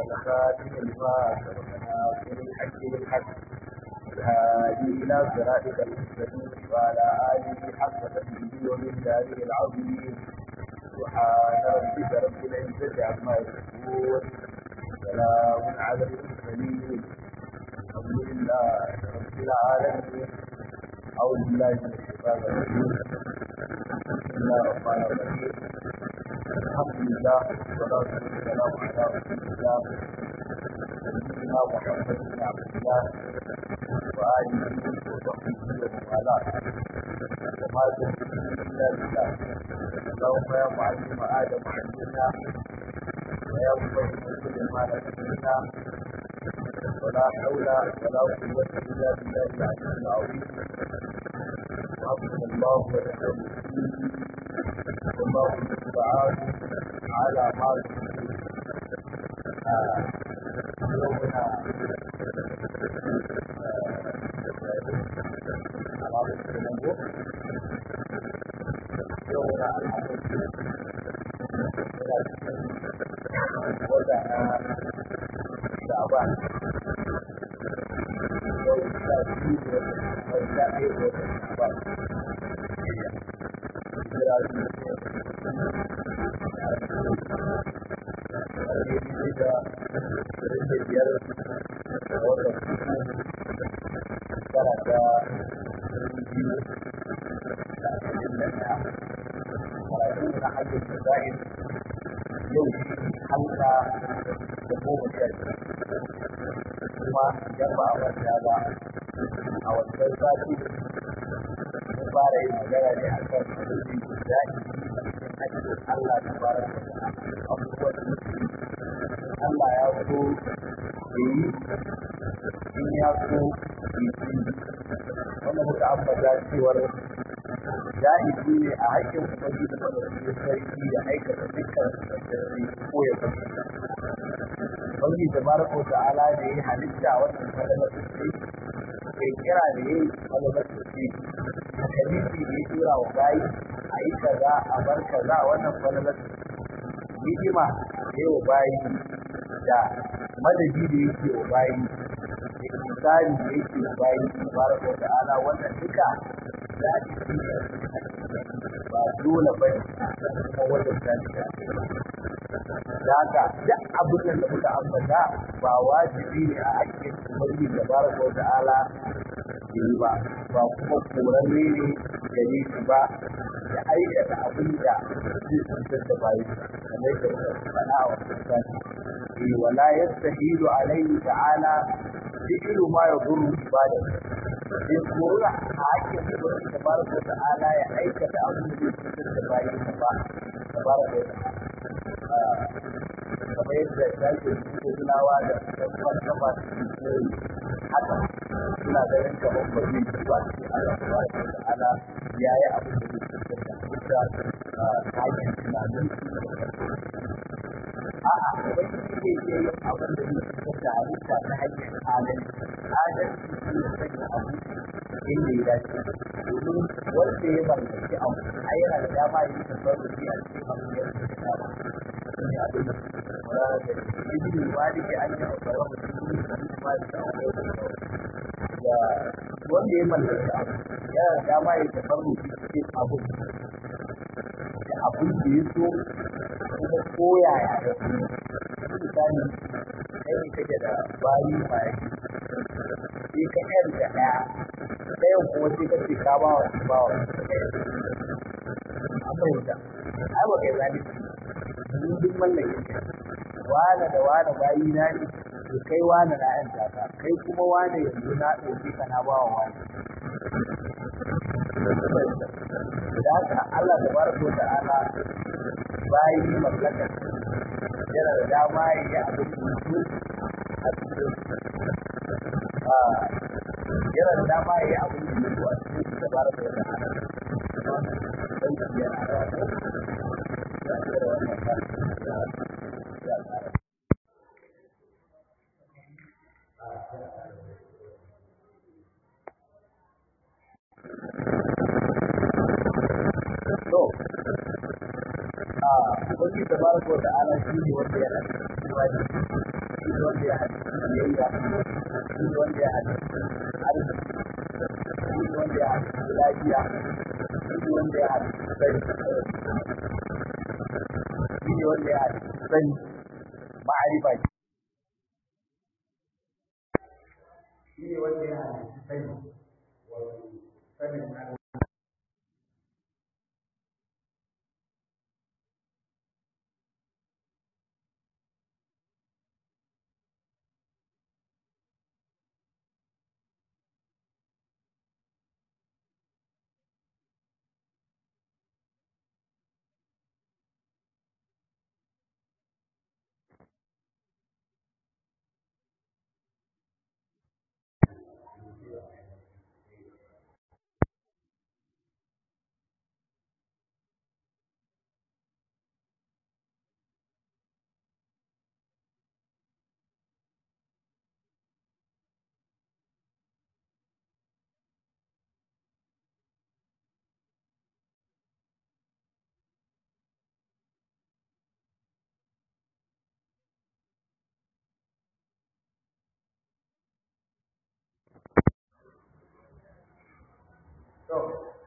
والخاتم لما سبقنا في الحق بالحق الهادي إلى صراطك المستقيم وعلى آله حق تقديره ومن داره العظيم سبحان ربك رب العزة عما يصفون سلام على المرسلين الحمد لله رب العالمين أعوذ بالله من الشيطان الرجيم بسم الله الرحمن الرحيم الحمد لله والصلاة والسلام على رسول الله سيدنا محمد بن عبد الله وآله وصحبه ومن والاه وما تنفع إلا بالله اللهم يا معلم آدم علمنا ويا مفهم سليمان علمنا ولا حول ولا قوة إلا بالله العلي العظيم حسبنا الله ونعم الوكيل والله المستعان على ما تصفون يومنا يومنا الحمد وضعنا شعبان يوم ثلاثين وثلاثين وشعبان yau halka da goma sha kuma idan ba a manta ba a wancan sati mun fara yin magana ne a kan abin da ake Allah ta fara da abubuwan da Allah ya so ya yi in ya so yi wanda muka ambata cewar ja'izi ne a haƙƙin ubangiji da madaukakin sarki da aikata dukkan sarki ko ya kasu ubangiji da barako da ala da ya halitta wannan kalmar sarki kai kira da ya yi kalmar sarki hadisi da ya tura wa bayi a yi kaza a bar kaza wannan kalmar hidima da ya wa bayi da madadi da yake wa bayi da misali da yake wa bayi barako da ala wannan duka da ba dole ba ne kuma wajen zalika da haka duk abin da muka ambata ba wajibi ne a hakkin umarni da baraka wa ta'ala yi ba ba kuma korarre ne gare shi ba da aikata abin da zai cutar da bayan kamar da muka faɗa a wasu sati wala yastahilu alaihi ta'ala fi'lu ma yadurru ibadatu bai korura a hakkin umarni da baraka wa ta'ala ya aikata abin da zai cutar da bayan ba da baraka wa ta'ala kamar yadda shafi suke tunawa da ɗan kafa su koyi haka suna ganin kamar ba zai ci ba sai Allah subhanahu wa ta'ala ya yi abin da zai cutar da halitta ta hanyar tunanin a'a ubangiji zai iya yin abin da zai cutar da halitta ta hanyar adalci adalci shi ne sanya abu inda ya dace domin wanda ya mallaki abu a yana da dama ya yi tasarrufi a cikin abin da ya dama ne abin da wala da ibn walid an yi akwai mutum da ma da akwai da wanda ya mallaki abu yana da dama ya tasarrufi cikin abu da abin da ya so kuma koyaya ya so misali kai ne kake da bayi mai sai ka yan da ɗaya ɗayan kuma sai ka ce ka ba wa ba wa an fahimta ai ba kai zalunci mun duk mallakin ka wane da wane bayi na ne to kai wane na yan taka kai kuma wane yanzu na ɗauke ka na ba wa wane da haka Allah da barko da ala bayi mallakar yana da dama ya yi abin mutu a cikin yana da dama ya yi abin mutu a cikin da barko da ala yana da to a wani tabaraka wa ta'ala shi ne wanda ya halitta kowa da shi ne wanda ya halicci biyayya shi ne wanda ya halicci arziki shi ne wanda ya halicci lafiya shi ne wanda ya halicci sani shi ne wanda ya halicci sani ma'arifa shi ne wanda ya halicci sani wato sanin Allah to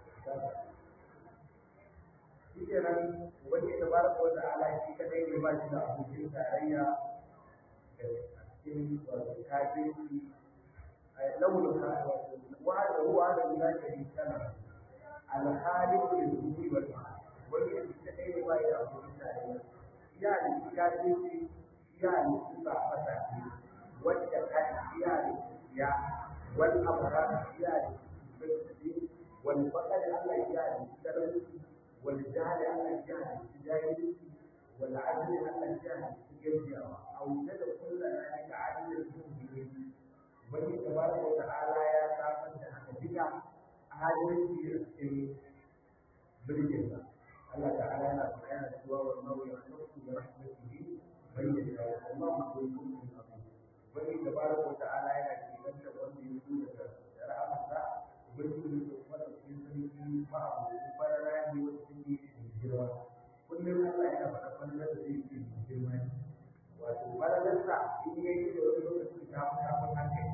shi kenan wani da baraka wata ala shi kadai ne ba shi da abokin tarayya da cikin wato kafirci launin ka wato wa'ada wa'ada la sharika lahu al-khaliq lil-wujudi wal wani da shi kadai ne ba shi da abokin tarayya ya ne kafirci ya ne ba fata wanda ka ya ne ya wal amara ya ne والفقر على الجهل السبب والجهل على الجهل الجاهل والعدل على الجهل الجزيرة أو تدع كل ذلك عدل المؤمنين بني تبارك وتعالى يا سامن بك عدل في بالجنة الله تعالى لا سبحانه سوى والنور يخلق برحمته من يشاء الله ذو الملك العظيم بني تبارك وتعالى يا كيفن وأن يكون رحمته ubangiji da kuma ɗauki sarki ba a mutu farara ne wata take da girma kullum Allah yana faɗa fallar da zai ce da girma ne wato fararsa in ya yi da wani lokaci ta fi ta fi hankali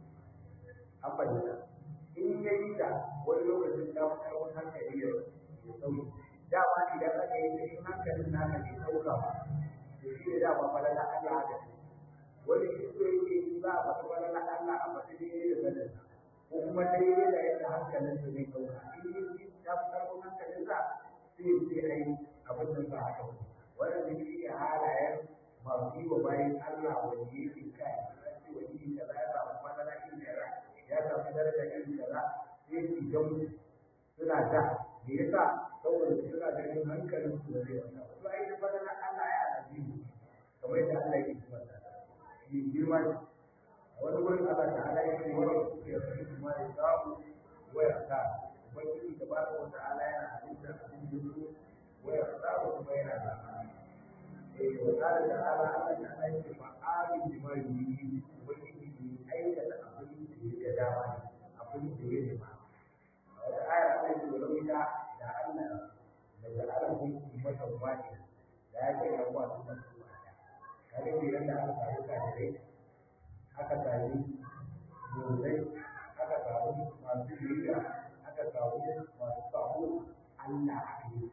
an fahimta in ya yi da wani lokacin ta fi ta fi hankali ya sauki dama idan aka yi da in hankalin naka bai ɗauka ba to shi ne dama fallar Allah haka wani shi so yake za a faɗi fallar Allah a faɗi ne da ganin ko kuma daidai da yadda hankalin su zai ɗauka in yi ya fi ƙarfin hankalin sa sai ya ce ai abin nan ba haka ba wannan shi ne halayen masu yi wa bayan Allah wanda yake kai ya ce wani yin kaza ya samu madara yin kaza ya samu daraja yin kaza sai su gamu suna da me yasa saboda suna ganin hankalin su zai wata ba to ai da madara Allah ya alaji kamar yadda Allah yake kuma shi girma wani wurin Allah ta'ala ya ce wani ya fi kuma ya samu waya ta ubangiji da bada wata ala yana halitta abin da su waya samu kuma yana da eh wa ta'ala da ala Allah ta'ala ya ce fa alim bi ma yuri ubangiji ne aikata abin da ya ga dama ne abin da ya nema a wata aya Allah ya ce walau ita da Allah da ja'ala kun ummatan wahida da ya ce ya kwa su da su kaga idan da aka samu kafirai aka sami murzai aka samu masu biyayya aka samu masu samu Allah a yi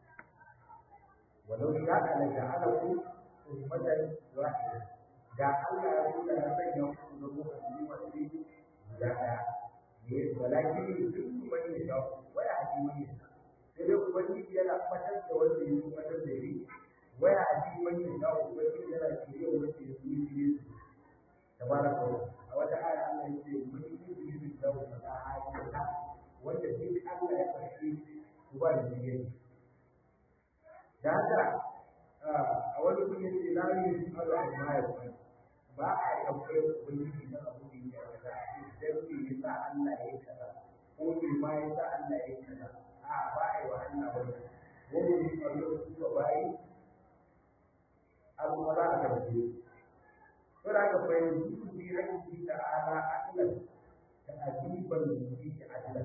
walau ya ala ja'alaku ummatan wahida da Allah ya kula da sanya ku da ku a masu yi guda daya ne walakin duk wani ya shawo waya a cikin wani sai dai ubangiji yana fatar da wanda ya yi fatar da shi waya a cikin wani ya shawo ubangiji yana shirye wanda ya yi shirye su tabaraka a wata aya Allah ya ce mun yi bi da wata ayata wanda duk Allah ya fashi ku ba da jige da haka a wani kun yace la yi Allah ma ya fa ba a tambayar ubangiji na abu da ya kaza dan me yasa Allah ya kaza ko me ma yasa Allah ya kaza a ba a yi wa Allah wannan wani ne Allah su ba bai abu ba za a tambaye فلا فيجوز في حقه تعالى عدلا تأديبا فيه عدلا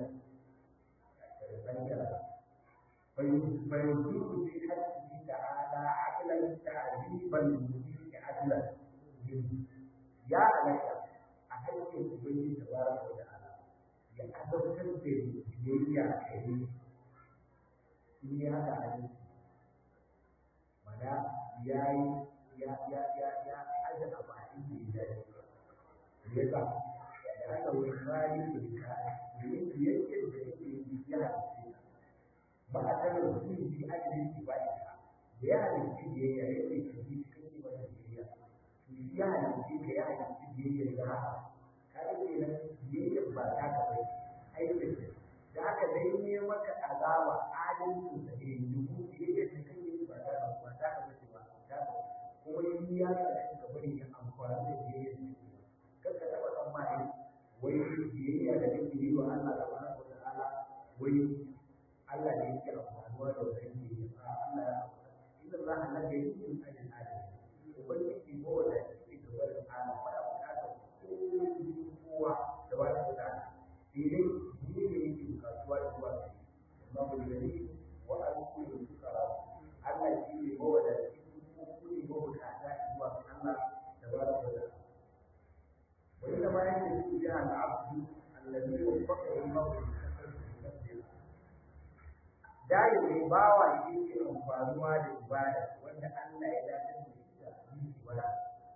فيجوز في حقه تعالى عدلا تأديبا فيه عدلا zunubi ya halatta a haƙƙin ubangiji da bara da ta'ala ya azabtar da biyayya a gare shi in ya haka hadisi mana ya yi ya ya ya ya aje abu a inda ya dace me yasa da aka wani rani da ka domin biyayyar da yake yi ya halitta ba a tare da mutum bi adalin ibada da ya halitta biyayya ya ce ka bi cikin ibada biyayya to shi ya halitta ka ya halitta biyayya da haka ka ga kenan biyayya ba ta ka bai aikin da aka dai ne maka azaba adalcin da ne dubu biyayya da kan yi ba ta ka ba ta ka bace ba ta ka kuma yi ya ka ka bari ya amfani da biyayya da kar ka taba tsammani wai biyayya da kake yi wa Allah subhanahu wa ta'ala wai Allah ne yake amfanuwa da wannan biyayya a Allah ya inna Allah la yuhibbu al-adl ubangiji ko wanda yake da wannan ala ba ya bukatar kowa da ba ta da sai dai ni ne yake bukatuwa da zuwa ga amma ku da ni wa an kullu sukara Allah shi ne ko wanda ko ku ne ko bukata zuwa ga Allah da ba ta da wani da bayan da yake ya al-abdu alladhi wafaqa Allah bi dalilin bawa shi ke amfanuwa da ibada wanda Allah ya dace da shi da yi wala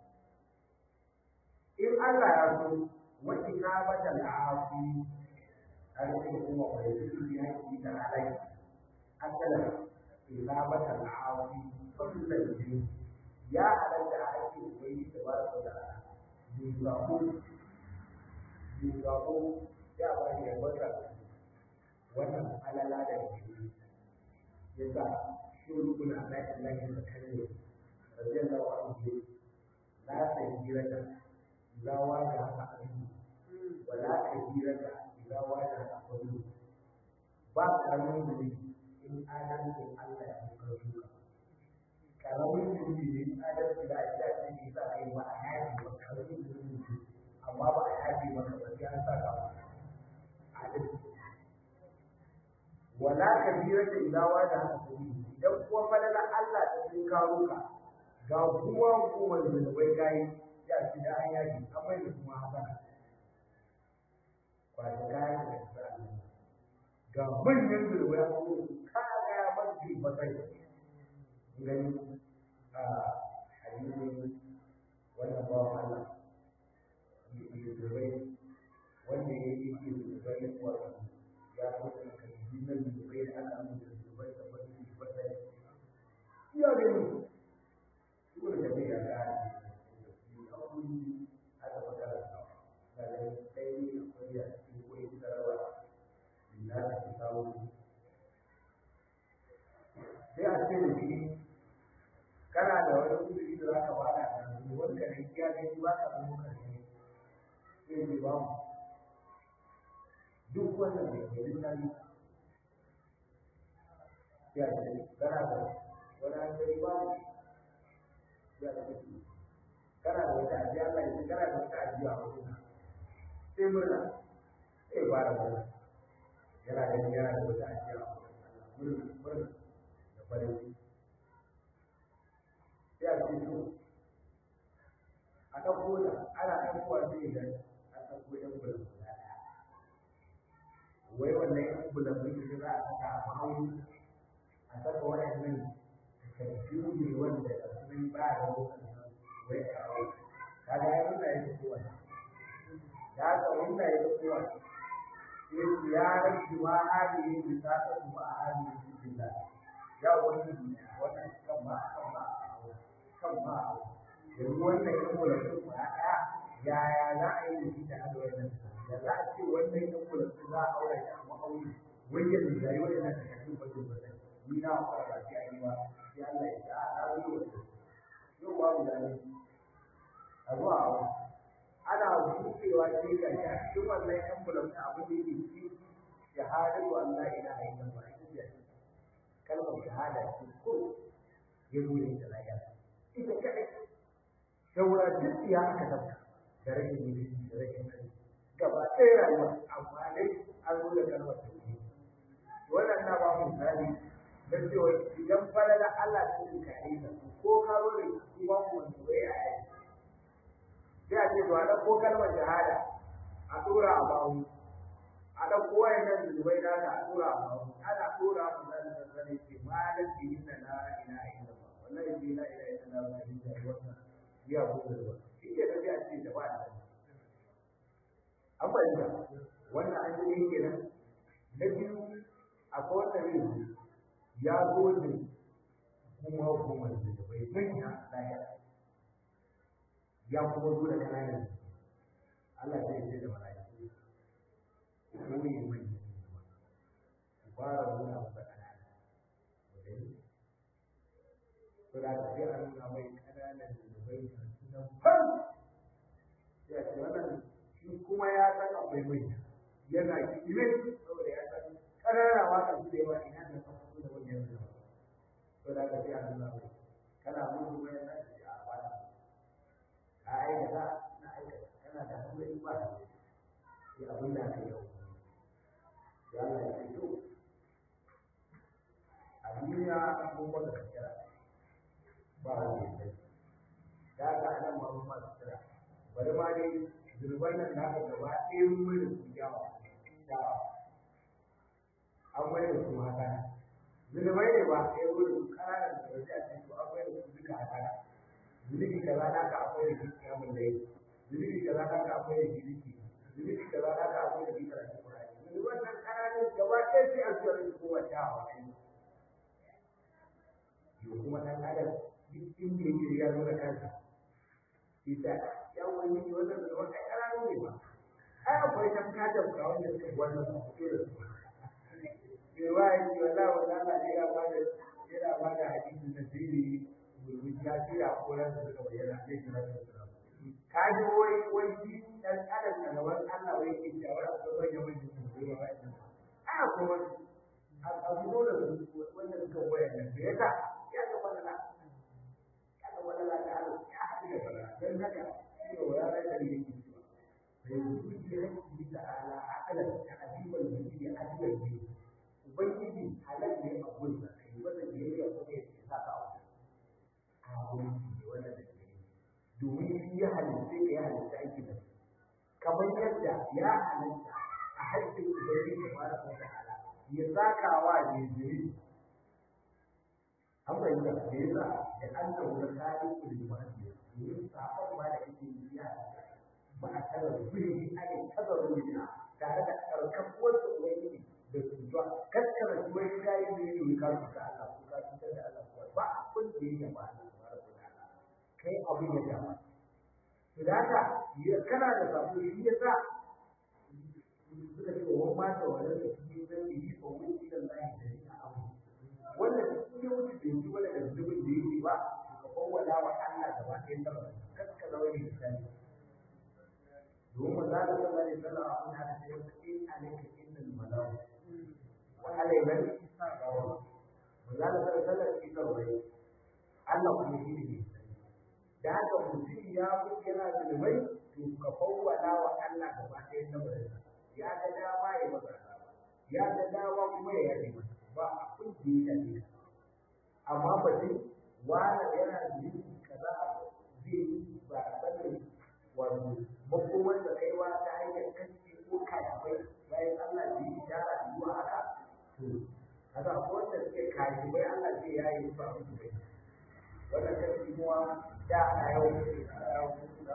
in Allah ya so wani ka bata al'afi a cikin kuma wani zuri ya yi da alai asalan ila bata al'afi kullum biyu ya halatta a ake wani da ba su da juzako juzako ya ba ni wata wannan alala da ke yasa shi rukuna na ilahi da kalle radiyallahu anhu la tajirata idza waja aqdu wa la tajirata idza waja aqdu ba karamin da in adalcin Allah ya kuka shuka karamin da ne in adalci da ya ce ne sa kai ba a yaji ba karamin da ne amma ba a yaji maka ba sai an saka adalci wala kabirata idza wada hakuri idan kuwa falala Allah ta sun kawo ka ga kuma hukumar da bai kai ya ci da an yaji amma da kuma haka kwata kayan da ta ga manyan zurwaya ko kaya ya barci ba kai gani a hadisin wannan bawan Allah ya zurbai wanda ya yi ke zurbai wato ya mutu jinan zubai da ana mun da zubai da wani zubai iya da ni duk da bai ya ga ni a kuri aka fada da da sai ni akwai ya cikin koyi sarawa ina da ta kawo sai a ce da shi kana da wani kudi da zaka bada da wanda ne ya ga ba ka da muka ne sai ni ba mu duk wannan da ke rinari ya ce kana da wani hankali ba mu ya ce kana da wata ajiya Allah ya kana da wata ajiya a wajen sai murna sai ba da murna yana da yana da wata ajiya a wajen murna murna da farin ciki sai a ce to a ɗauko da ana ɗaukowa sai ga a ɗauko ɗan bulan guda ɗaya wai wannan ɗan bulan da za a saka a ma'auni a saka waɗannan takardu ne wanda da sun ba da lokacin wai a hau kaga ya nuna ya fi kowa da haka wanda ya fi kowa sai su ya rashi ma hali ne da ta ka kuma a hali ne cikin da ya wani wannan kan ma kan ma kan ma yanzu wannan yan bulletin ba ɗaya yaya za a yi da shi da hada wannan da za a ce wannan yan bulletin za a aure shi a ma'auni wani ya zai wannan takardun wajen wannan ni na fara ba sai an yi ba sai Allah ya sa a wuri wanda yau babu dani a zuwa a ana buɗewa sai ga shi a cikin wannan yan bulan da abin da yake ciki shahadatu an la ilaha illallah ita ce kalmar shahada ce ko ya zo da lafiya ita kadai saura duk ya aka tabbata da rashin mutunci da rashin sani gaba ɗaya rayuwa amma dai an zo da kalmar tauhid wannan na ba mu misali don cewa idan falala Allah ta yi ka aika ko ka zo da kuma wanda bai a yi ce to a ɗauko kalmar shahada a tura a bawu a ɗauko wayannan zunubai na ta a tura a bawu ana tura mu zan san sani ce malam bi inna la ilaha illallah wallahi bi la ilaha illallah wa inna wannan ya ko da ba shi ke da ya ce da ba da an fahimta wannan an yi kenan na biyu akwai wanda ne ya zo da kuma hukumar da bai manya lahira ya kuma zo da kananan Allah zai ce da mala'iku ko ne mai ku fara nuna masa kanana wadai to da ta sai an nuna mai kananan da bai nan fan ya ce wannan shi kuma ya san akwai manya yana kire saboda ya san kanana ma kan su da yawa ina da kan su da wajen da to da ka sai an nuna mai kana mutu mai nan da a bana ka aikata na aikata kana da hanzari ba da sai abin da aka yau ya Allah ya fito a duniya mun baka kira ba wani sai da ka anan ma mun masu kira bari ma dai zurban nan da aka gaba ɗaya mun mai da su yawa yawa an mai da su haka zurbai ne ba sai wurin ƙananan da wajen a cikin an mai da su duka haka zunubi kaza naka akwai da shi kiyamun da yake zunubi kaza naka akwai da shi ziki zunubi kaza naka akwai da shi karatu Qur'ani zunuban nan kananun gaba ɗaya sai an tsare su kowa ta hawa kai yo kuma dan adam duk inda yake ya zo da kansa ita ya wani ne wannan da wannan kananun ne ba ai akwai tamka tamka wanda suka wannan ba ku da su ke wai ki wallahi wallahi ne ya bada yana bada hadisi da sirri domin ya ce a koran da suka bayyana zai kira da su ka ji wai wai shi dan adam da gaban Allah wai ke cewa a ko bayyana mai su ne ba a ko wani a zo da su wanda suka bayyana da yasa ya ga fadala ya ga fadala da Allah ya haɗu da fadala dan haka shi ne wala da yake cewa bai yi rabbi ta'ala aqlan ta'diban bi adilan bi ubangiji halal ne a gurin sa kai wanda biyayya ko ne ya saka a kawunci ne wannan da ke domin shi ya halitta ka ya halitta aiki da kamar yadda ya halitta a haƙƙin ubangiji da fara ko ta'ala ya saka wa jinjiri an fahimta da yasa da an da wani kari ku da wani domin sabon ma da ake yi ya ba a tara zuri ake tara zuri tare da karkafuwar da ubangiji da cutuwa kaskara shi wai kayi ne ne ka cuta Allah ko ka cutar da Allah ko ba abin da yake ba Allah kai abin ya dama to da haka kana da sabo shi yasa suka ce wa ma da wannan da shi zai yi ko wani da Allah da ni abu wannan shi ya wuce da shi wala da zubin da yake ba ka kowala wa Allah gaba ɗaya ta ba kaska zawani da sani domin manzo Allah sallallahu alaihi wasallam abin da ya ce in alayka innal malawu wa alayka manzo Allah sallallahu alaihi wasallam shi kawai Allah kuma shi ne da haka mutum ya fi yana zunubai to ka fawwala wa Allah gaba ɗaya na barasa ya ga dama ya masa ya ga dama kuma ya yaje masa ba abin da ya shafe ka amma batun wani yana zunubi kaza zai yi ba sanin wato makomar da kaiwa ta hanyar kanci ko kayafai bayan Allah da yi ishara zuwa haka to kaga ko wanda suke kayafai Allah zai yayi musu abin da bai wannan kanci kuma da ana yawan ana yawan da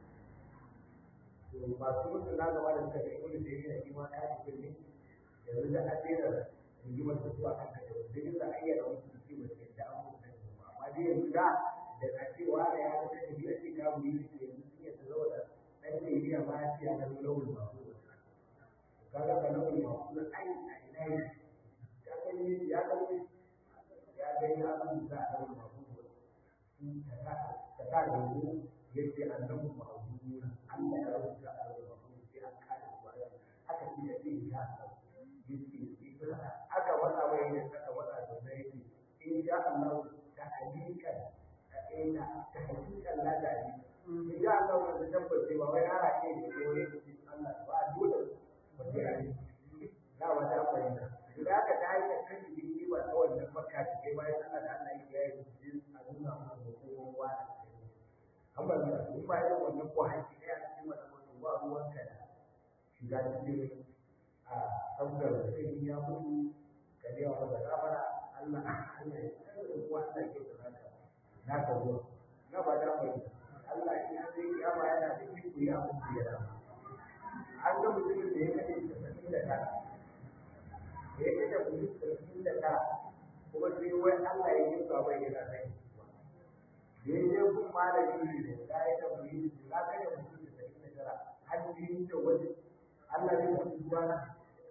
to masu mutu na gaba da suka ga ibnu taymiya shi ma kafin ne yanzu da an daina rigimar da zuwa kan kai da yin da ayyana wasu su ce ba su yadda an mutu amma dai yanzu da da a cewa da ya ga kai biyar ce ka wuri ne yanzu sun yadda zo da dan taymiya ma ya ce ya ga lawul mafu kaga ka lawul mafu da ai a ina yi ya ga ni ya ga ni ya ga ni abin da lawul mafu ta ta da mu yace annabi ma'uduna Allah ya rubuta a rubutu sai an kada su haka shi da zai ya yace aka wada wai ne aka wada da sai yace in sha Allah ta halikan ina ta halikan la da ni in sha Allah da tabbace ba wai ara ce ne ko ne Allah ba dole ba sai ai da wata fahimta idan aka ta hanyar kan shi ba ta wannan makka ce kai bayan Allah da Allah ya yi a nuna musu hukumar wani amma da su ba da wannan ko haƙƙi ɗaya a cikin wannan mutum ba ruwanka da shiga cikin a sabgar da kai ya mutu ka biya wa da gafara Allah Allah ya tsare da kuwa Allah ya kyauta naka naka zuwa na ba da mai Allah ya zai kiyama yana da iko ya abin da ya dama an ga mutumin da ya kaɗe tasa'in da tara da ya kaɗe mutum tasa'in da tara kuma sai wai Allah ya yi ba bai yana sai da ya je kun malami ne da ya yi da mutum da ya kaɗe mutum tasa'in da tara har biyu da wani Allah zai mutu zuwa na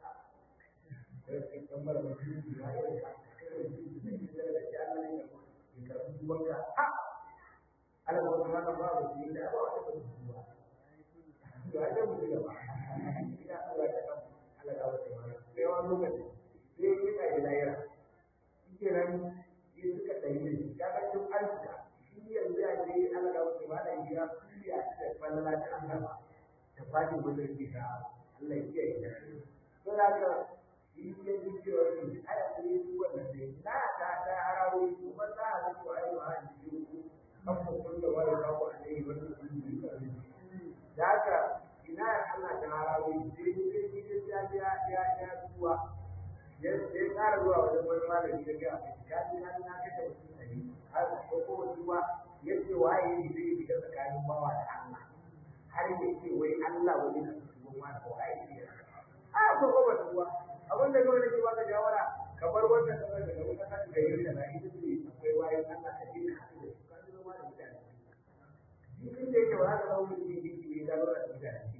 sai kan mara mutum ya yi da kai mutum da ya da shi Allah ne ya karɓi zuwanka ha Allah ba kuma ka ba mutum da ba wata mutum zuwa to ai da mutum da ba ina Allah ta kan Allah ga wata ma sai wani lokaci sai ya ka da layara shike nan ya suka dai ne ya ga duk alta shi yanzu ya je Allah ga wata ma da ya fiya da fallala ta Allah ta fadi gurin kita Allah ya kiyaye da to da ka shi ya ji cewa shi ai a yi su wannan sai na ta ta harawo kuma za a ga ko ai ma ji ku kan ku kullu wa ya ku alai wa ku da haka ina Allah ta harawo sai sai sai ya ya ya ya zuwa ya ya tsara zuwa wajen wani malami da ga ya ji na na kace mutum ne har ko ko zuwa yace waye ne zai shiga tsakanin bawa da Allah har yace wai Allah wani na cikin wani ko ai ne a ko ko ba zuwa abin da kawai nake baka shawara ka bar wannan kasar da wata kasar da yake da ita ce akwai wayan Allah a cikin hadisi ka ji zama da mutane jikin da yake wa haka zaune ne yake ne da lura da mutane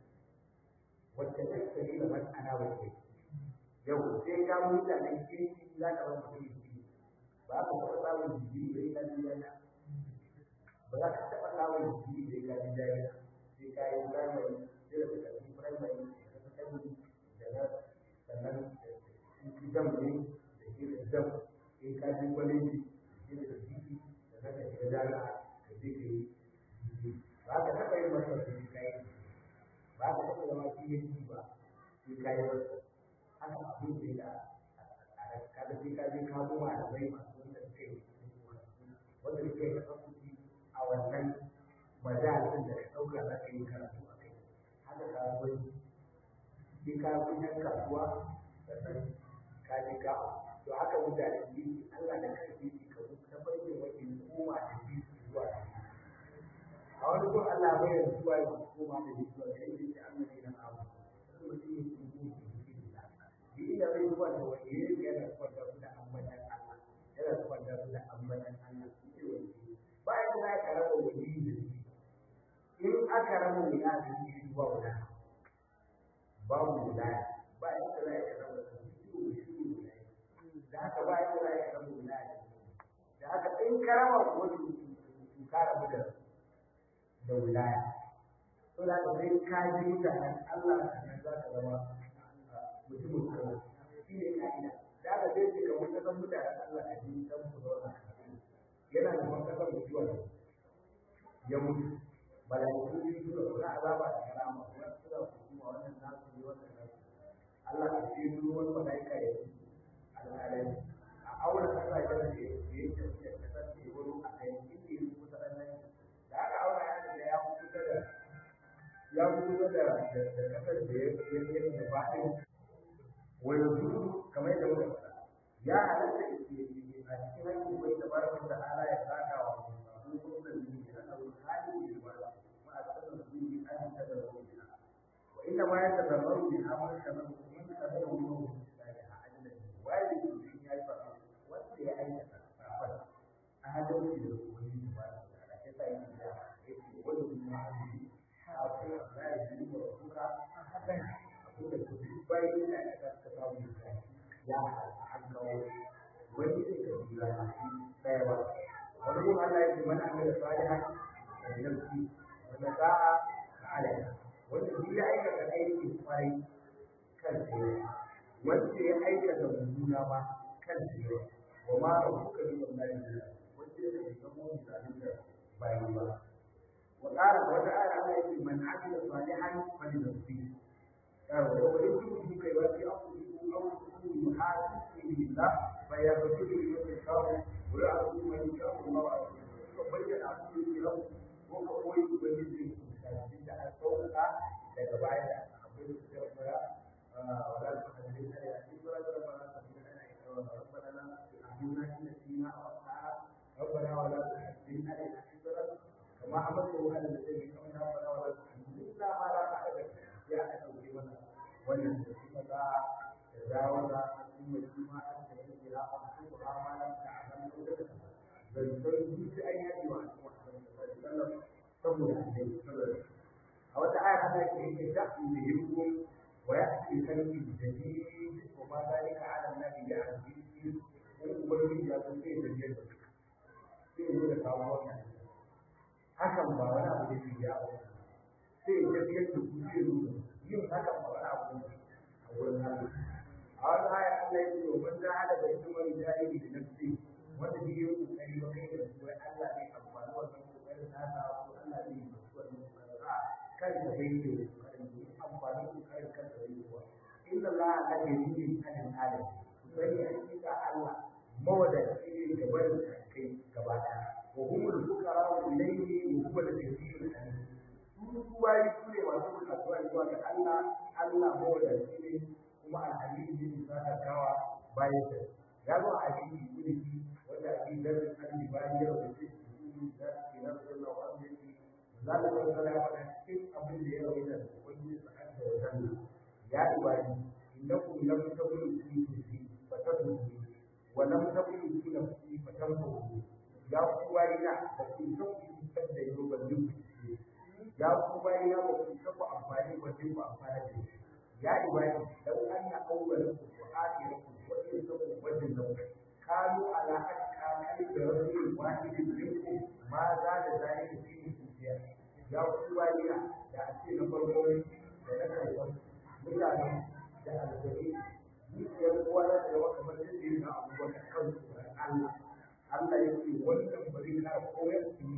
wacce ta tsari da mas'ana wacce yau sai ka mutane kirki za ka bar mutum kirki ba ka taɓa samun jiki da ya kaji yana ba za ka taɓa samun jiki da ya kaji yana sai ka yi primary sai da ka tafi primary da ka tafi da na sannan jam ne da ke da jam in ka ji kwaleji da ke da jiki da ka shiga jami'a ka je ka yi ba ka taɓa yin masa da ka yi ba ka taɓa zama PhD ba sai ka yi masa haka abin da ya kada sai ka je ka zo malamai masu wanda suka yi wanda suka yi kasance a wannan majalisin da ka ɗauka za ka yi karatu a kai haka kasuwanci sai ka fi yan kasuwa sannan ka je ka to haka mutane yi Allah da karfi shi ka ta bayyana wani koma da bi zuwa a wani kun Allah bai da zuwa ya koma da bi zuwa sai dai Allah ne na abu sai mutum ya yi shi da zai zuwa da wani yana kwanta su da ambatan Allah yana kwanta su da ambatan Allah shi ne wani bayan da aka raba wani da shi in aka raba wani da shi zuwa wani babu wilaya ba yadda za a raba su shi ne shi ne da haka ba yadda za a raba wilaya da haka in ka raba wani to ka rabu da da wilaya to da haka sai ka ji mutanen Allah sannan za ka zama mutumin Allah shi ne ka'ida da aka sai ce kamar kasan mutanen Allah a jini dan ku zauna yana da man kasan mutuwa ne ya mutu malaiku biyu suka kula azaba da karama wannan suna hukuma wannan nasu ne wannan nasu Allah a cikin ruwan malaika ya yi al'adai a aure kasashen da ya yi tafiya kasar da ya wuri a kai inda ya kusa ɗan nan da aka aure ya da ya kusa da ya kusa da kasar da ya yi da ba'in ويزول كما يقول يا على cikin hankin bai da barka da ala ya saka wa abubuwan da ne da abu hali da ba ma a cikin zuci an ta da ruwa wa inna ma ya tazammaru bi amal kana mun ka da wani da ya ajala wai shi ya fa wanda ya aikata safar a hadin da wani ba da ke sai da yake wani ma hali ha ko ya yi da kuka hakan da duk bayan da aka ta samu ya hankawo wani zai ka jira a shi ɗaya ba wani kuma Allah ya ce mana an da salihan da nafsi wanda sa'a ka alaya wanda duk ya aikata aikin kwarai kan tsaye wanda ya aikata mummuna ma kan tsaye wa ma rabbuka bi wallahi wanda ya ce kan mu da bayan ba wa qala wata aya Allah ya ce man amila salihan fa li nafsihi ويمكن كي يوفي أنفسكم أو تكونوا يحاسبكم بالله فيغفر لمن يشاء ويعفو من يشاء الله عز وجل وبين عبده له ko ka koyi ubangiji da da an sauka daga baya da abin da suka fara wala ta hadin da ya ci fara da mana ta da ana yi rabbana la tu'minna inna fina wa ta'a rabbana wala tu'minna inna fina kama amadu ala alladhi kama rabbana wala tu'minna ma la ta'ala ya aka dauke mana wannan da kuma da dawo da kuma kuma an da yake da abu ko ma lam ta'lam da dan sai duk an yi wa sallallahu saboda annabi a wata aya ana ce yake da yuhum wa ya'ti kalbi jadid wa ma dalika ala annabi ya aziz in ubangiji ya san sai da yadda sai zo da kawo wannan hakan ba wani abu da ke ya ba sai ya tafi yadda ku zai zo yin hakan ba wani abu ne a wurin Allah a wata aya Allah ya ce wa man jahada da ismar jahili da nafsi wanda bai yi kokari ba kai da su wai Allah ne amfani wannan kokarin nasa ko Allah ne ya su wannan kokarin a kan da bai yi kokarin ne amfani kokarin kan da bai yi wa inna Allah la yuridu an alam bari hakika Allah mawadaci ne ga barin kai gaba daya wa humul fuqara ilayhi wa huwa al-ghaniyyul hamid su kuwayi su ne masu bukatuwa zuwa ga Allah Allah mawadaci ne kuma al-hamid ne da kawa bayan sa ya zo a hadisi kulli wanda a cikin daren annabi bayan ya rubuce shi da ke nan sallallahu alaihi wa sallam zalla wa sallam ya cikin abin da ya rubuta wani sa'ad da wannan ya ibadi innakum lam tabulu fi fi fatatu wa lam tabulu fi nafsi fatanfu ya ku bayina ba ku san ku san da yau ba duk ya ku bayina ba ku san ku amfani ba duk ku amfani da shi ya ibadi law anna awwalakum wa akhirakum wa insakum wa jinnakum كانوا على أتقى قلب رجل واحد منكم ما زاد ذلك فيه كثيرا يا قوانينا da ake na farko da na karfan mutane da alzari zuciyar kowa za ta zama kamar yadda yana abubuwan da kan tsoron Allah Allah ya ce wannan bari na koyar su yi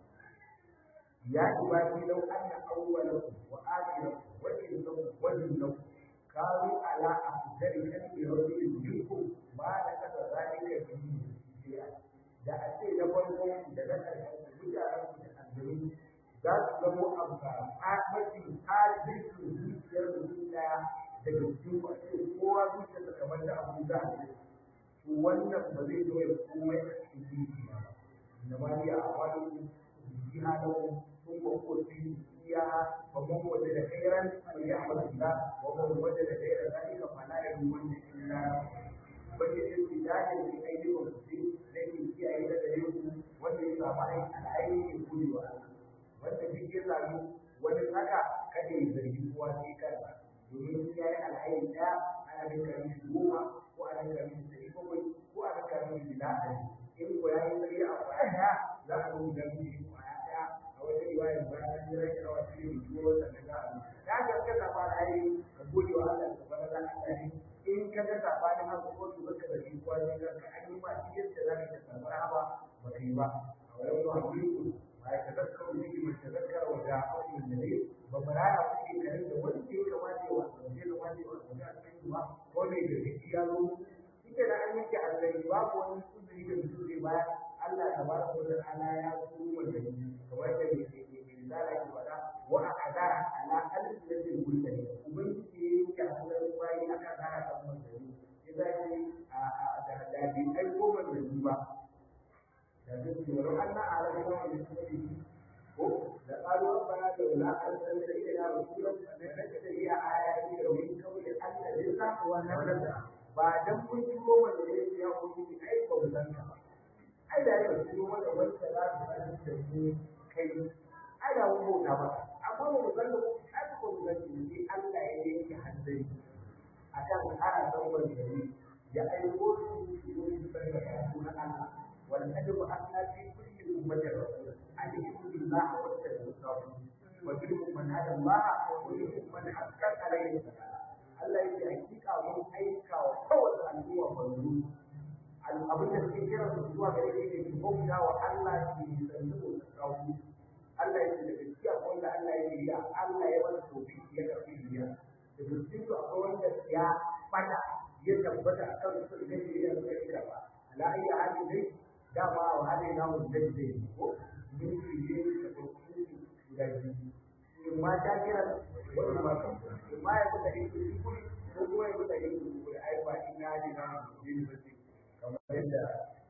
ya ci ba ni lau an na awwalakum wa akhirakum wa insakum wa jinnakum كانوا على أفضل كلمة رجل منكم ما نكت ذلك فيه شيئا da a ce na farko da na ƙarshen mutanen da aljanu za su zamo amfani a mafi hajjirkin zuciyar mutum ɗaya daga cikin a ce kowa zuciyarsa kamar da abu za a ce to wannan ba zai zo ya komai a cikin zuciya ba na mariya a wani jiha da sun ba ko su فيها فمن وجد خيرا فليحمد الله ومن وجد غير ذلك فلا يلومن الا وجد ابتداء في ايديكم كثير لكن في ايدي غيركم wanda ya samu aiki al'ayi ne gode wa Allah wanda duk ya samu wani haka kada ya zargi kowa sai kansa domin in ya yi al'ayi ɗaya ana rinka mishi goma ko ana rinka mishi ɗari bakwai ko ana rinka mishi bila ɗari in ko ya yi tsaye a kwaya ɗaya za a rubuta mishi kwaya ɗaya a wata riwayar ba an yi rage rawa shi ne ko wata da za a ya ga ka safa alheri ka gode wa Allah ka fara da Allah ne in ka ga safanin haka ko to baka da shi ko ne ka an yi ma shi yadda za ka samu rahama ba kai ba a wani zuwa mulku ba ya tazakkaru ne mai tazakkara wa da aure da ne ba mu raya ku ke kare da wanda ya kamata ya wasa ne da wanda ya wasa ne a cikin ba ko ne da shi ya zo shi ke da an yanke Allah babu wani kudiri da mutum zai bayar Allah tabaraka wa ta'ala ya turo wanda kamar da mai misala ke faɗa wa a kadara ala alif da zai gulta ne ubangiji ya yi hannun bayi a kadara kan manzanni ya za ki da da bi ai ko manzanni ba da zai ce wa an na ala da wani kuma ko da qalu rabbana la arsalna ilayna rasulan fattabi'a iya ayati wa min qawli alla lilla wa nabda ba dan kun ci ko manzanni ya ku yi ai ba mu san ka ba ai da ya ci wanda wanda za su san da ni kai ai da mun bauta maka amma ba mu san da ai ko mu san ni Allah ya yanke hanzari akan ana san manzanni ya aiko su su zo su san da karatu na Allah wal adabu asna fi kulli ummatin rasul an yu'minu billahi wa tawakkal wa minhum man hada Allah wa minhum man haqqat alayhi Allah yake hakika mun aika wa kowace al'umma manzo abin da suke kira su zuwa gare shi ne su bauta wa Allah su yi sannu da kawo Allah ya ce da gaskiya wanda Allah ya yi Allah ya wani tobi ya karfi biya da gaskiya su akwai wanda ya fada ya tabbata a kan su da shi ya suka kira ba ala ayi halin dai dama wa halin namu da zai ko mun yi ne da guda biyu in ma ta kira wani ma kan in ma ya kuka yin kuskure ko kuma ya kuka yin kuskure ai ba in ya ji na university kamar yadda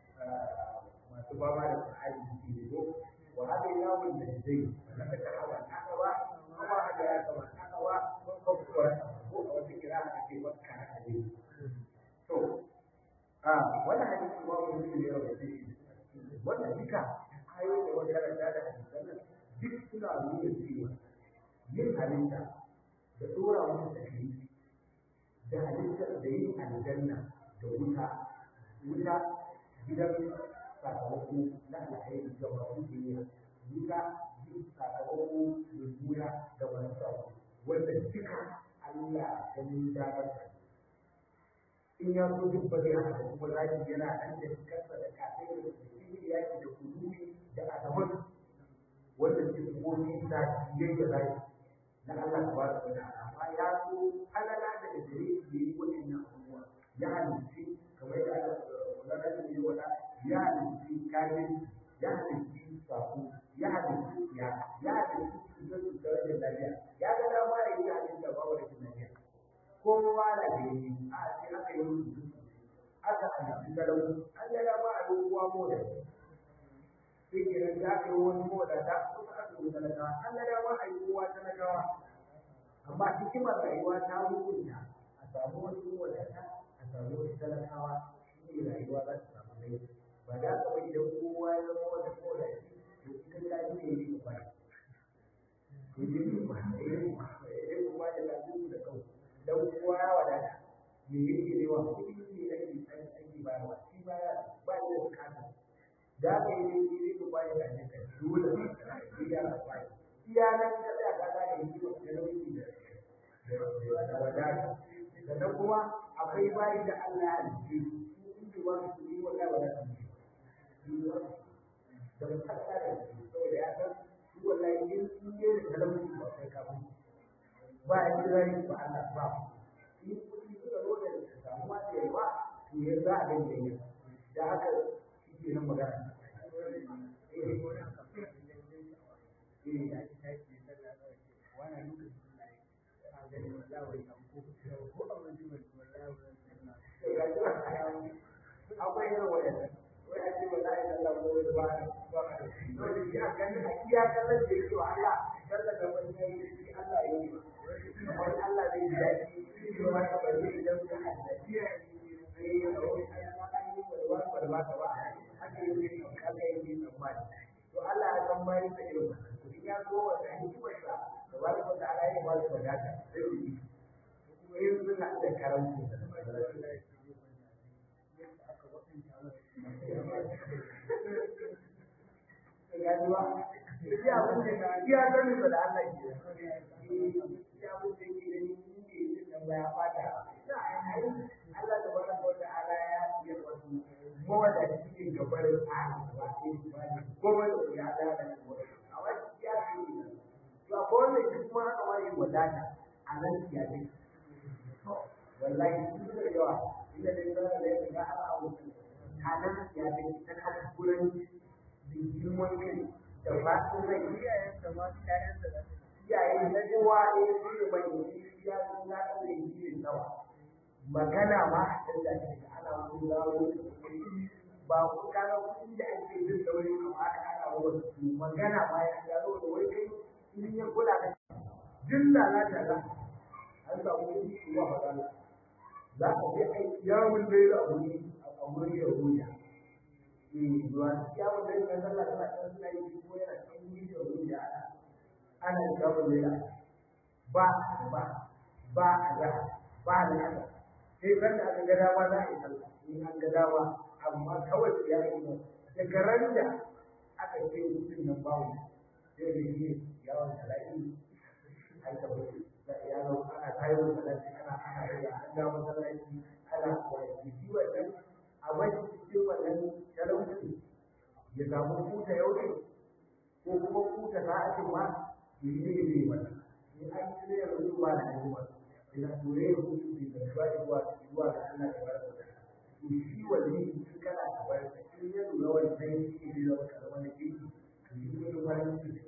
masu fama da sa'adi suke yi ko wa hada ya mun da zai na ka hawa na hawa kuma hada ya kama na hawa ko ko ko a wata kira aka ce wakka na hadisi to a wannan hadisi ba mu yi ne rawa shi wannan duka ayoyi da wanda karanta da hadisan nan duk suna nuna cewa yin halitta da tsora wani taklifi da halittar da yin aljanna da wuta wuta gidan sakamako na alhairi ga masu biyayya wuta yin sakamako da juna ga masu sabo wanda duka Allah ganin damar in ya so duk ba zai haka kuma zaki yana nan da kansa da kafin da cikin yaki da kuduri da adaman wanda ke komi da yadda zaki na Allah ta bada wata amma ya so halala da gare shi yi waɗannan abubuwa ya halitti kamar da Allah wala da yi wata ya halitti kafin ya halitti sako ya halitti ya ya halitti cutar cutar da lafiya ya ga dama ya yi halitta ba wa rashin lafiya kowa da gani a ce aka yi musu aka halitti talau an ga dama a yi kowa moda sai kenan da aka yi wani moda da kuma aka yi talakawa an ga dama a yi kowa talakawa amma hikimar rayuwa ta hukunta a samu wani wadata a samu wani talakawa shi ne rayuwa za ta samu rai ba da ka bai da kowa ya zama wata kowa to ita ta ji ne yi ba to yi ne ba ya yi kuma da lafiya da kau dan kowa ya wadata me yake ne wa kuɗi ne ake ake bayarwa shi baya ba ya da bukata da ka yi ne ne ko ba ya da ne ka dole ne ya ba iya nan ka tsaya ka ga yi wa talauci da da wadata sannan kuma akwai bayi da Allah ya halice su in ji ba su yi wallahi ba za su yi da ba ta da su saboda ya san su wallahi in sun je da talauci ba sai ka ba ya ji rai ba Allah ba in kuɗi suka zo da samuwa da yawa to ya za a dinga yi da haka shi ke nan magana akwai yin wadanda wai a ce ba za a yi sallah ko wani ba ba ka dole ya gani a iya kallon da yake wa Allah sallah da wani ya yi shi Allah ya yi kamar Allah zai ji daɗi shi ba ka bari idan ka haddace ya yi sai ya zo a yi wani wani ba ka ba haka yi ne haka yi ne tsammani to Allah ya san bayan sa irin wannan to in ya zo wata hikimarsa da ba da wata ala ya ba su wadata sai su yi kuma yin suna da karanci gajuwa iya abin da iya sanin da Allah ke iya abin da ke gani ni ke yin nan ba ya fata Allah da bada wata ala ya yi wasu mawada cikin gabarin ala ba ke ba ne kuma da ya da da a wani ya ce to a kowane shi kuma haka wani wadata a nan ya ce wallahi sun da yawa inda dai zara da ya ga ala abu a nan ya ce ta kan kuran da girman kai da fatin rai iyayen da ma iyayen da iyayen na kowa ne su ne mai yi ya sun na ɗan da yi ne nawa magana ma a can da ke ana wani zawo ba ku kana kuɗi da ake jin da wani kama aka ana wani su magana ma ya gano da wani kai in ya kula da jin lalata za an samu kuɗi su ba magana za a je aiki yawon laila a wuri a wurin yahudiya zuwa yawon da yake sallah tana kan suna yi ko yana kan yi da wuri da ana ana yawon lela ba ba ba a ga ba da haka sai ran da aka ga dama za a yi sallah in an ga dama amma kawai ya yi ba daga ran da aka ce mutum nan bawo sai da yi yawon salati an tabbata da ya zo ana kayo salati ana ana yi an ga masallaci ana wani shi wannan a wani cikin wannan talauci ya samu kuta yau ne ko kuma kuta ta ake ma yi ne ne wannan in an ci ne yanzu ba da yi ba ina ture da kutu da ga zuwa zuwa zuwa ga Allah da barka da to shi wani in kana da barka in ya lura wannan shi ne da wata wani kiki to yi ne wani kiki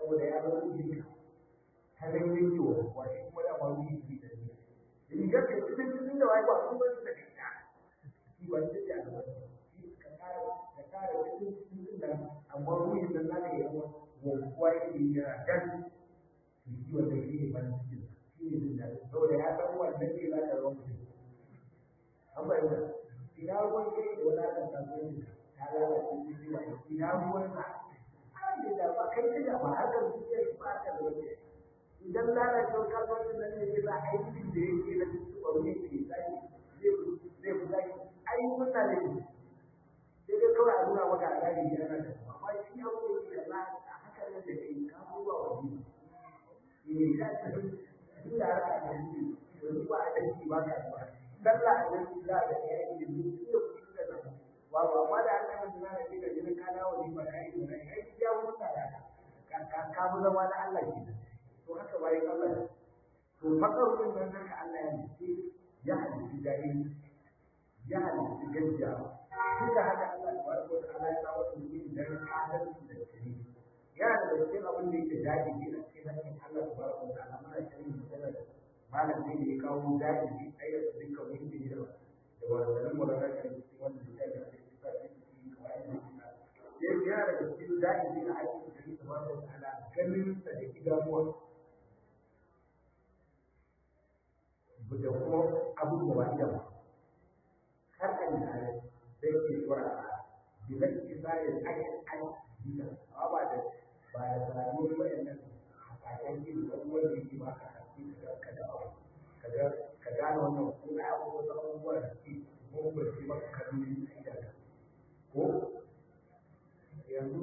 saboda ya zama ruhi ta nan yake wa kuwa shi kuma da wani ruhi da ne rigar da cikin cikin da wai ba sun bar da kai shi ba shi da ba shi ka kare ka kare cikin cikin da amma ruhi da na da yawa wa kuwa yake yana dan shi wanda shi ne ban cikin shi ne jin daɗi saboda ya san wannan ne za ka zama mutum an bayyana ina ruwan kai da wani akan kasuwanci ta lalace shi ne ba ina ruwan sa an da ba kai da ba haka su ke ba ka da wani idan lalacewar kasuwancin nan ne ya sa aikin da yake na cikin ɓaure ke zai zai fi zai ai muna da shi sai dai kawai a nuna maka a gari yana da kuma amma shi abu da yake da a haka nan da kai ka zuwa wani ne ya ce duk da haka da shi yanzu ba a da shi ba ka zuwa sallah a nan za a ga ya yi da duk da kuɗi da nan ba ba amma da aka yi suna da shi da jinin ka dawo ne ba ka yi da rai ai ya mutu da ka ka fi zama na Allah ke to haka bayan Allah to fakar din nan haka Allah ya ce ya halitta jahili ya halitta gajiya duk da haka Allah tabaraka wa ta'ala ya kawo su ne dan adalci da shiri yana da cikin abin da yake daɗi ne a cikin hakkin Allah tabaraka wa ta'ala mana shirin magana da malam ne ya kawo daɗi ne ai da dukkan wani da ya da wannan mulaka da cikin wannan da ya ga cikin cikin kawai da yana da cikin daɗi ne a hakkin Allah tabaraka wa ta'ala ganin sa da idanuwa da kuma abubuwa da ba har an da ya zai ke tsora bi zai ke sai da ake an dina amma ba da ba da samu wayannan hakayen yin da kuma da yake ba ka haske ka ka da ka ga ka gane wannan ko na abu wasu abubuwa da ke mun ba shi maka kalli da ko yanzu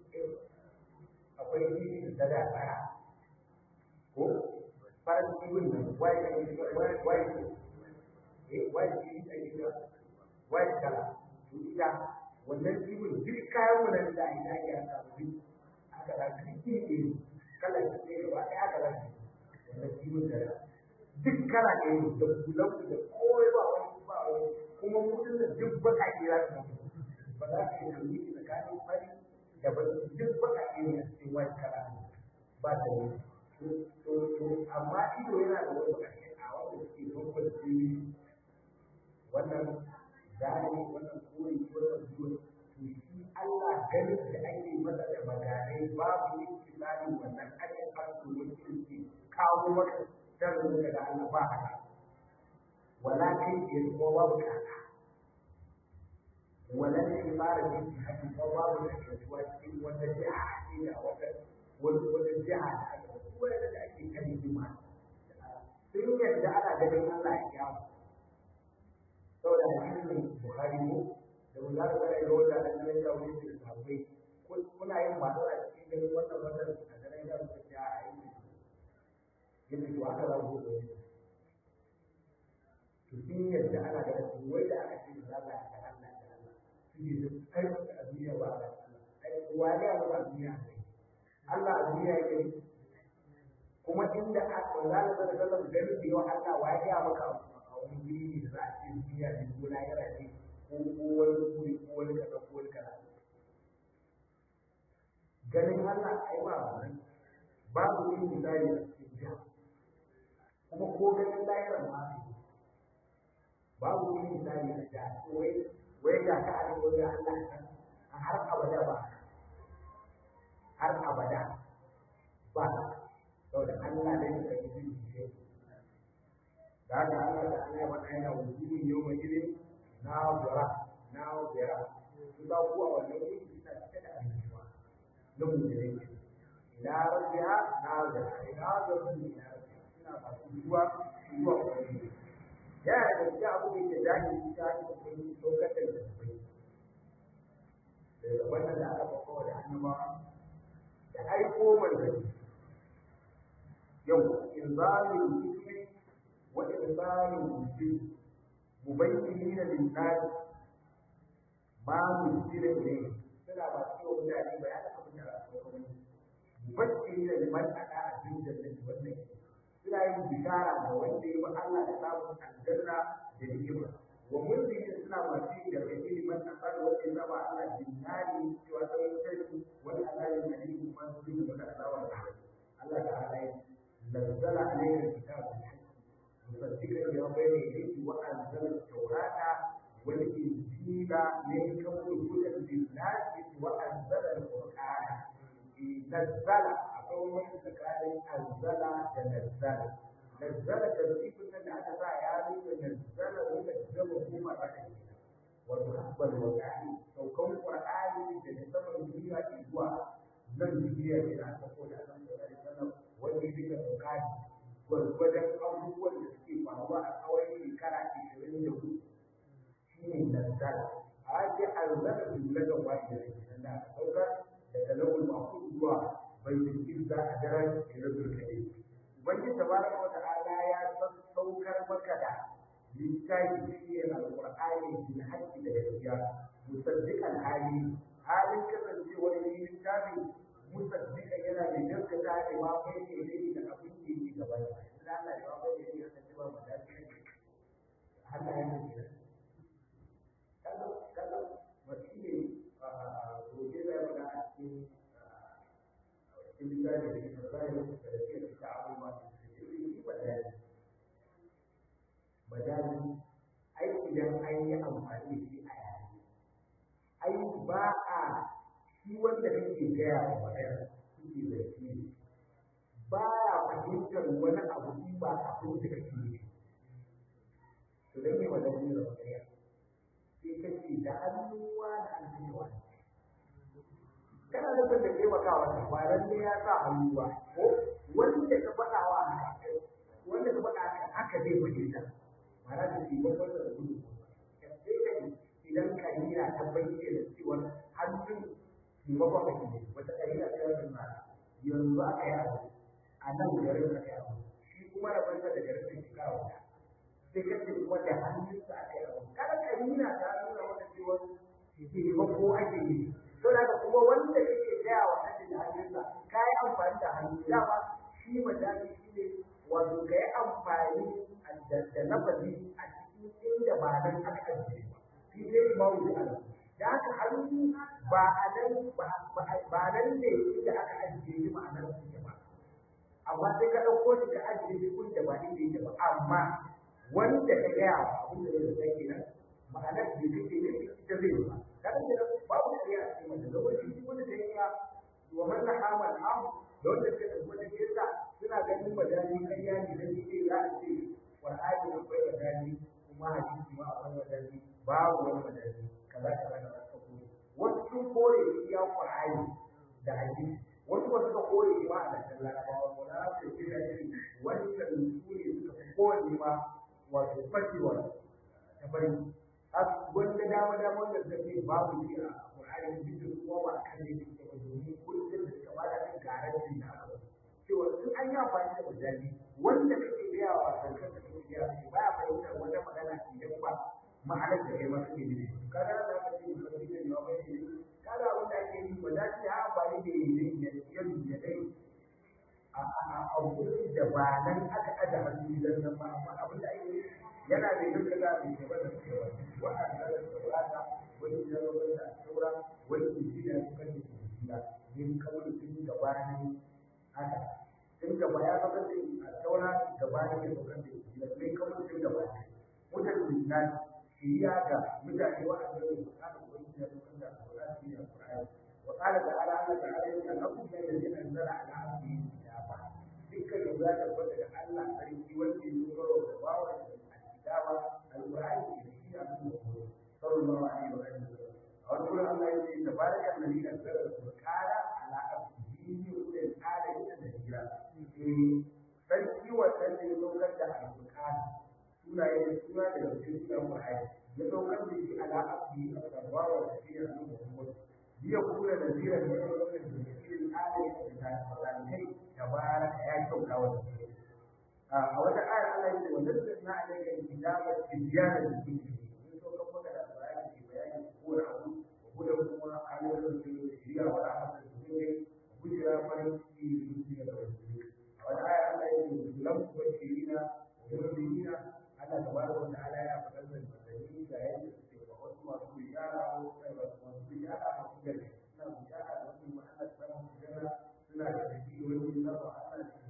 akwai yi da da tsara ko farin cikin nan wai wai wai eh wai shi a gida wai kala to ita wannan cikin duk kayan mu nan da ina ya samu aka da kike ne kala ne gaba ɗaya aka da wannan cikin da duk kala ne da kulan da kowa ba wani ba wani kuma mutum da duk baka ke za su ba za ka yi hanyi tsakanin fari da duk baka ne a cikin wani kala ba ta ne to amma ido yana da wani ƙarshe a wanda suke bambam jini wannan zane wannan kori wannan zuwa to shi Allah ganin da ake masa da maganai babu yin kimanin wannan ajin asu wani ke kawo maka sharrin daga Allah ba haka wala kai ke kuma babu kaka wala ne fara yin haka kuma babu da kasuwa cikin wata jiha ce da wata wata jiha da aka wanda da ake kan hikima sun yadda ana ganin Allah ya kyawu saboda hadisin Bukhari ko da mun za ka ga ga wanda da nan da wani da sahabbai kuna yin ba a cikin ganin wannan wannan a ganin da ku ta a yi yadda to aka za ku to sun yadda ana ganin su wai da aka ce da Allah ya ga Allah da Allah su ne su ai a duniya ba Allah ai wani abu a duniya Allah a duniya yake kuma inda aka zala da sallam ganin da yau Allah wa ya maka a wani guri ne da za a ce duniya ne ko na yara ne ko ko wani guri ko wani kaza ko wani kaza ganin Allah ai ba wannan babu yin misali a cikin jiha kuma ko ganin lahirar ma babu yin misali a jiha wai wai da ka a wajen Allah a har abada ba har abada ba saboda Allah ne da yake yin shi da haka Allah da Allah ba aina wujudu yawma idin nazara nazara su ba ku a wannan wuri suna cike da annashuwa na mutane ila rabbiha nazara ila rabbiha ila rabbiha suna ba su zuwa zuwa wani yana da gaskiya abu da yake jahili ta yi da kun saukar da zubai daga wannan da aka bakawa da annabawa da aiko manzanni yau inzalul hikmi wa inzalul hikmi mubayyinina lin-nas ma nusila ilayhi suna ba su yau mutane bayanin abin da aka kawo mubayyinina liman aka abin da zai wannan suna yin bishara ga wanda ya bi Allah da samun aljanna da ni'ima wa mulki suna masu yin gargaɗi liman asar wanda ya saba Allah jinnani cewa sai sai wani azabin da ne kuma su yi maka azaba da Allah ta'ala ya nazzala alayka kitab مصدقا لما بين يديه وانزل التوراه والانجيل من قبل هدى للناس وانزل القران نزل اقول من كان انزل تنزل نزل ترتيب ان هذا يعني نزل ونزل هما رأيه وتحب الوقعي لو كون القرآن تنزل الدنيا إجواء لم يجي إلى أن تقول أن صلى الله عليه وسلم والذي كان gwargwadon abubuwan da suke faruwa a tsawon shekara ishirin da hudu shi ne nazzala a ake arzara jumlatan wahida kenan da aka saukar daga lawul mahfuz zuwa baitul izza a daren lailatul qadr ubangiji tabaraka wa ta'ala ya saukar maka da littafi shi ne alqur'ani bil haqqi da gaskiya musaddiqan hali halin kasancewar littafi musaddiqan yana da gaskata da ma kai ne da abin da yake gaba da Allah ya ba da yake kasancewa mu da Allah ya yi kaga kaga wasi ne a gobe da ya faɗa a cikin cikin da da ke tsaya da ke ta abubuwa da ke yi badali badali ai idan an yi amfani da shi a yare ai ba a shi wanda kake gaya wa magana kuke da shi ba ya fahimtar wani abu in ba abin da kake yi to dan me wannan ne da magana sai kace da hannuwa da hannuwa kana nufin da taimakawa ne ba ran ne ya sa hannuwa ko wanda ka faɗa wa haka wanda ka faɗa haka haka zai fahimta ma'ana da shi babban da gudu sai kai idan kalila ta bayyana cewa hannun taimakon kake ne wata kalila ta yi ma yanzu aka yi abu a nan garin aka yi abu shi kuma rabanta da garin da shekara wata sai kace kuma da hannunsa aka yi abu kada kalila ta nuna wata cewa taimako ake yi to da kuma wanda kake gaya wa kake da hannunsa ka yi amfani da hannu dama shi majali shi ne wato ka yi amfani da lafazi a cikin inda ba nan aka ajiye ba shi ne ba wuce a nan da haka hannu ba a nan ba nan ne inda aka ajiye shi ma'anar su ba amma sai ka ɗauko shi ka ajiye shi kun da ba inda yake ba amma wanda ka gaya wa abin da zai zai kenan ma'anar da kake ne ita zai ba kada ke babu shari'a a cikin wanda lokaci shi wanda ta yi ya wa man lahama al-am da wanda ke da wanda ke sa suna ganin madani kariya ne dan shi za a ce qur'ani da bai madani kuma hadisi ma akwai madani babu wani madani kaza kaza kaza ka kore wasu sun kore ya qur'ani da hadisi wasu ba suka kore ma a lantar larabawa ko na su ce da shi wannan su ne suka fi kowane ma wato fashewa ta bari wanda dama dama wanda suka ce babu shi a Qur'ani duk da kuma ba kan ne da ke domin kullum da suka bada kan garanti da aka ba cewa in an yi amfani da mujali wanda kake gaya wa kanka da kake gaya shi baya fahimtar wata magana idan ba ma'anar da kai masu ke nufi kaga da aka ce ka ji da yawa mai ne kaga wanda ake yi ba za ta amfani da yin da yadu da dai a a da ba nan aka aje hannu dan nan ba amma abin da ake yana da yin kaza mai gaba da cewa wa'anda da saurata wani jarabar da saura wani injiniya suka ce injiniya min kawai tun gabanin haka tun gaba ya zama da a saura gabanin ya saukar da injiniya min kawai tun gabanin mutan injiniya shiriya ga mutane wa'anda da bukatar wani ya saukar da alƙur'ani shi ne alƙur'ani وقال تعالى الله تعالى أنكم من الذين أنزل على عبده الكتاب dukkan yau za ta bada da Allah sarki wanda ya zo da bawa الكتاب القرآن في أبو صلى الله عليه وسلم أقول الله يقول تبارك الذي نزل القرآن على عبده وأولي الآلة النذيرا sarki wannan da ya saukar da alƙur'ani suna yin suna da cikin sunan Qur'ani ya saukar da shi ala abdi a sarwawa da shi a cikin Muhammad biya kula da zira da ya saukar da cikin ayat da ta kai tabaraka ya kyauta wa a wata ayar Allah ya ce wa nazzalna alayka al-kitaba tibyana lil-kulli mun so kan maka da bayani ke bayani ko da abu ko da kuma ayoyin da ke shiriya wa rahmatul mu'minin bujira farin ciki da wani a wata ayar Allah ya ce lam tubashirina wa murbilina Allah tabaraka wa ta'ala ya faɗa da manzanni da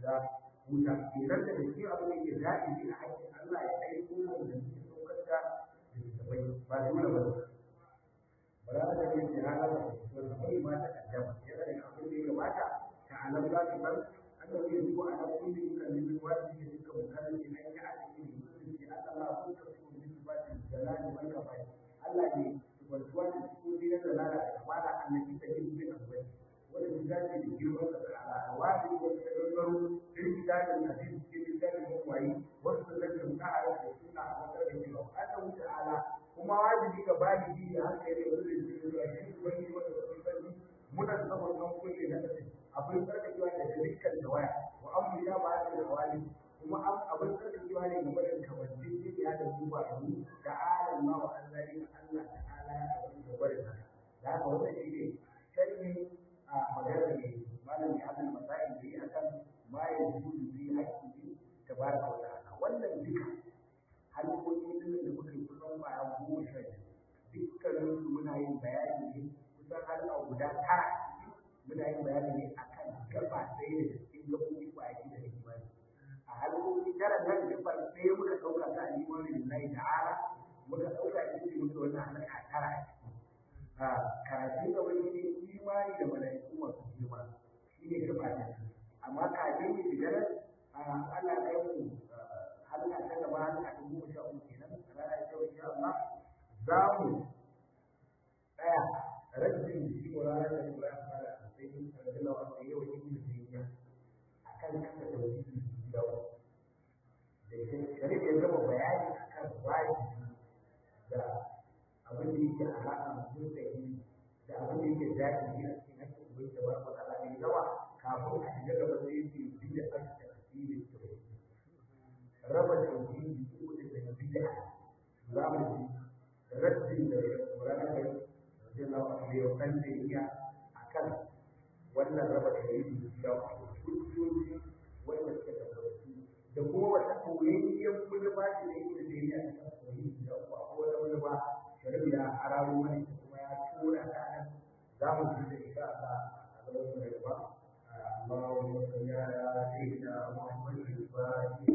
shiga wuta kenan da cikin abin da ke zaɓi a haƙƙin Allah ya aiko mu da muke saukar da littattafai ba dole ba ba za ta yi shi hana ba wanda bai ma ta kaddama yana da abin da ya gabata ta alam za ta san an da wani zuwa a nan kulli kan nemi wani ne duka mutanen da an yi a cikin musulunci Allah ko ta su ne su ba ta jalali wal kafai Allah ne subhanahu da su ne da lalala da kamala annabi ta yi bin abai wanda su dace da girman da ta'ala wani wanda ta gangaro din kitabin hadisi cikin kitabin mawai wasu da kan ta'ala da suna a matsayin da cewa Allah ta'ala kuma wajibi ga baligi ya haka yake wanda zai yi zuwa shi wani wanda zai sani muna zaman nan kulle na kace abin sarkacewa da dukkan tawaya wa amru ya ba da wali kuma abin sarkacewa ne game da kamanci ne ya da duba da mu da alam ma wa anzari Allah ta'ala ya abin da bare haka da haka wannan shi ne sharhi a maganar ne malami Abdul Masa'il da yi akan ma ya zuzu fi haƙƙi tabaraka wa ta'ala wannan duka halkoki din da muka yi kusan baya goma sha dukkanin su muna yin bayani ne kusan halka guda tara muna yin bayani ne akan gaba ɗaya da cikin gaɓoɓi ba yake da imani a halkoki tara nan gaba ɗaya muka ɗauka ta imani lillahi ta'ala muka ɗauka ita ce muka wannan halka tara a karatun gaba ne imani da mala'iku masu girma shi ne gaba ɗaya amma kafin mu shiga nan Allah ya yi halka ta gaba halka ta goma sha uku kenan a ranar yau insha Allah za mu tsaya rajin da shi wa ranar da kuma ya fara a sai yin sarjila wanda yau yi da duniya a kan kasa da wani gida da sharif ya gama bayani a kan wajibi da abin da yake alaƙa mutum da yi da abin da yake daɗi a cikin hakkin ubai da wani matsala mai yawa kafin a shiga gaba sai yake biya aka tafsirin tauhidi raba tauhidi ko da bid'a za mu ji raddin da Qur'ani bai jalla wa ala yau kan da iya akan wannan raba tauhidi da hujjoji wanda suka tabbatu da kuma wata koyayyen mulma da yake da dariya a kan tauhidi da ko akwai wata mulma shari'a ya arawo mai kuma ya tura ta nan za mu ji da insha Allah a gaban mu da gaba اللهم صل على سيدنا محمد الفاتح